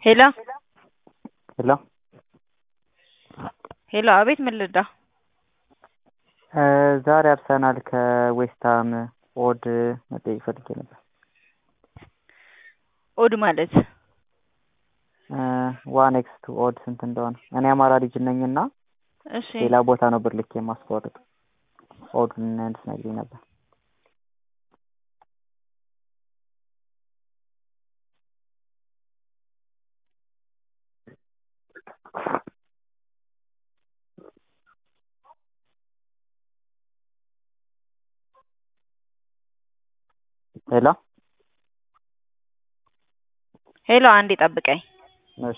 ሄሎ ሄሎ ሄሎ አቤት ምን ልርዳ? ዛሬ አርሰናል ከዌስትሃም ኦድ መጠየቅ ፈልጌ ነበር። ኦድ ማለት ዋን ኤክስ ቱ ኦድ ስንት እንደሆነ እኔ አማራ ልጅ ነኝና እሺ ሌላ ቦታ ነው ብር ልኬ የማስቆርጥ ኦዱን እንድትነግሪኝ ነበር። ሄሎ ሄሎ አንዴ ጠብቀኝ። እሺ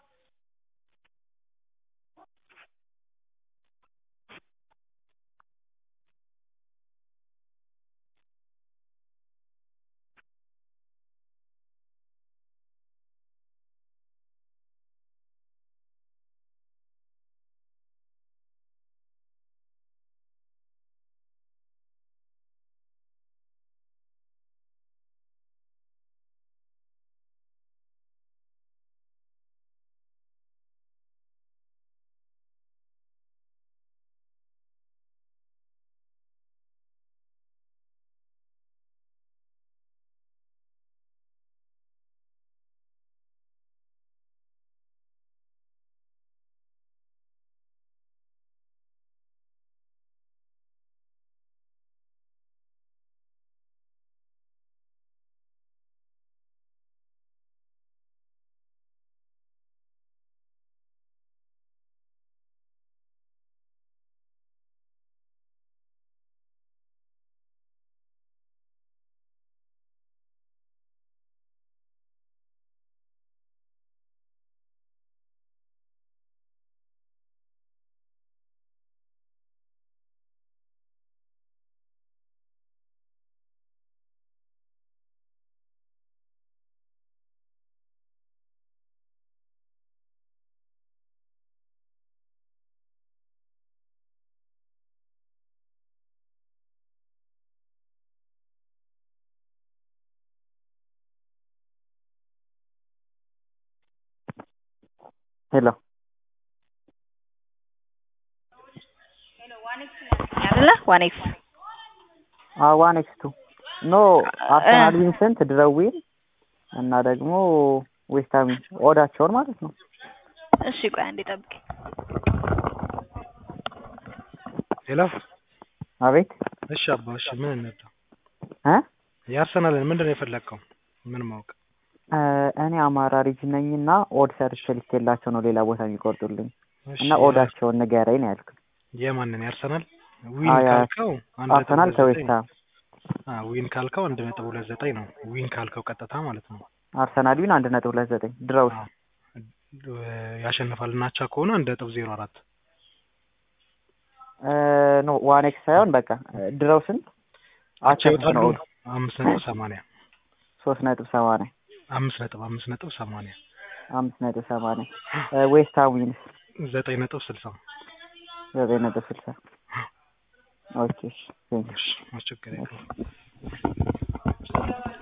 ሄሎ አይደለ ዋን ኤክስ ዋን ኤክስ ቱ ኖ አርሰናል ቪንሰንት ድረዊል እና ደግሞ ዌስትሃም ኦዳቸውን ማለት ነው። እሺ ቆይ አንዴ ጠብቀኝ። ሄሎ አቤት እሺ አባ እሺ ምን እንርዳ? እ የአርሰናልን ምንድን ነው የፈለግከው? ምን ማወቅ? እኔ አማራ ልጅ ነኝና ኦድ ሰርቼ ልኬላቸው ነው ሌላ ቦታ የሚቆርጡልኝ እሺ እና ኦዳቸውን ንገረኝ ነው ያልኩት። የማንን የአርሰናል ዊን አዎ፣ ያ- ካልከው አንድ ነጥብ አርሰናል ሁለት ዘጠኝ ከዌስትሃም አ ዊን ካልከው አንድ ነጥብ ሁለት ዘጠኝ ነው። ዊን ካልከው ቀጥታ ማለት ነው። አርሰናል ዊን አንድ ነጥብ ሁለት ዘጠኝ ድረውስ አዎ። ያሸንፋል እና አቻ ከሆነ አንድ ነጥብ ዜሮ አራት ኖ ዋን ኤክስ ሳይሆን በቃ ድረው ስንት አቻ አቻ ስንት ይወጣሉ። ነው? አምስት ነጥብ ሰማንያ ሶስት ነጥብ ሰማንያ አምስት ነጥብ አምስት ነጥብ ሰማንያ አምስት ነጥብ ሰማንያ ዌስትሃም ዊንስ ዘጠኝ ነጥብ ስልሳ ዘጠኝ ነጥብ ስልሳ ኦኬ እሺ ቴንክ ዩ እሺ አስቸጋሪ